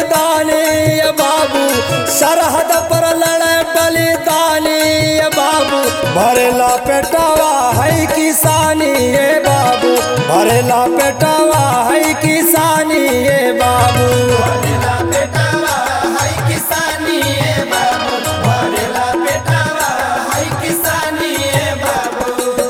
मैदानी ये बाबू सरहद पर लड़े बलिदानी ये बाबू भरेला पेटावा है किसानी ये बाबू भरेला पेटावा है किसानी ये बाबू भरेला बेटावा हाय किसानी ए बाबू भरेला बेटावा हाय किसानी ए बाबू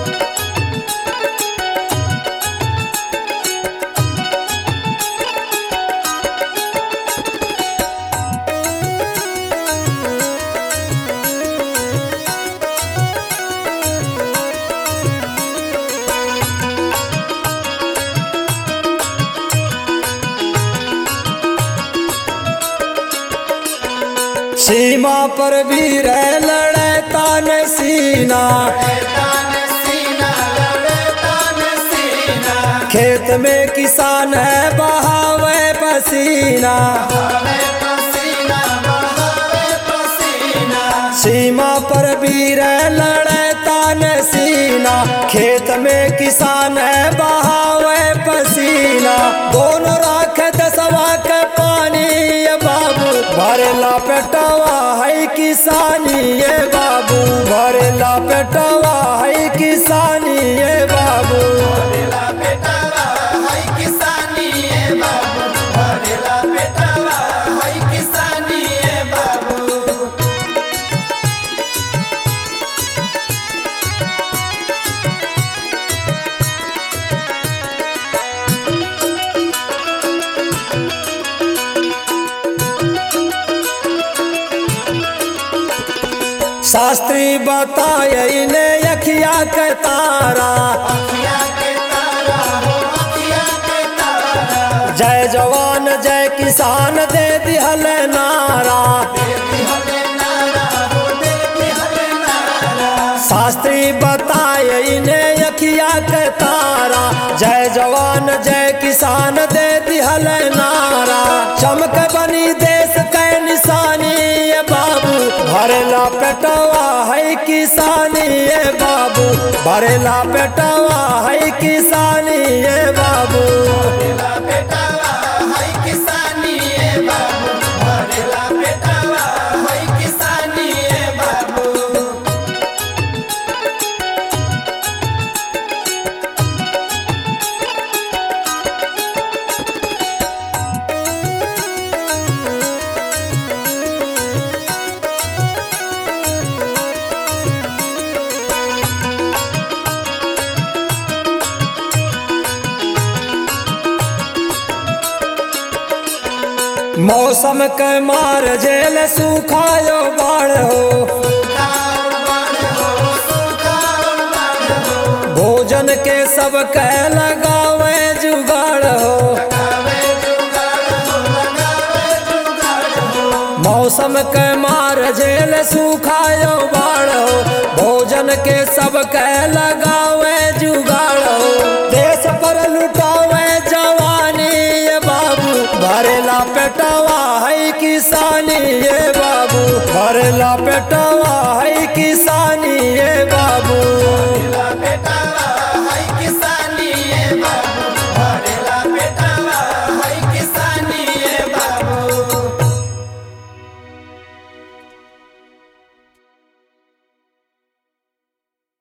सीमा पर वीर लड़े तान सीना तान सीना लड़े तान सीना खेत में किसान है बहावे पसीना बहावे पसीना बहावे पसीना सीमा पर वीर लड़े तान सीना खेत में किसान है बहावे पसीना दोनों राख दसवा के पानी ये बाबू भरेला पेटावा है किसानी ये बाबू भरेला पेटावा है किसानी ये बाबू भरेला बेटावा हाय किसानी ए बाबू भरेला बेटावा हाय किसानी ए बाबू शास्त्री बताए ने अखिया के तारा अखिया के तारा हो अखिया के तारा जय जवान जय किसान दे दिहल नारा देती हले नारा हो देती हले नारा शास्त्री बताए इन्हें अखिया के तारा जय जवान जय किसान दे दिहल नारा चमक बनी देश के निशानी ये बाबू भरेला पेटवा है किसानी ये बाबू भरेला पेटवा है किसानी ये बाबू भरेला बेटावा हाय किसानी ए बाबू भरेला बेटावा हाय किसानी ए बाबू मौसम के मार जेल सुखायो बाढ़ हो सुखाओ बाण हो सुखाओ बाण हो भोजन के सब के लगावे जुगाड़ हो लगावे जुगाड़ हो लगावे जुगाड़ हो मौसम के मार झेल सुखायो बाढ़ हो भोजन के सब के लगावे जुगाड़ हो देश पर लुटावे जवानी ये बाबू भरेला पेटवा है किसानी ये बाबू भरेला पेटवा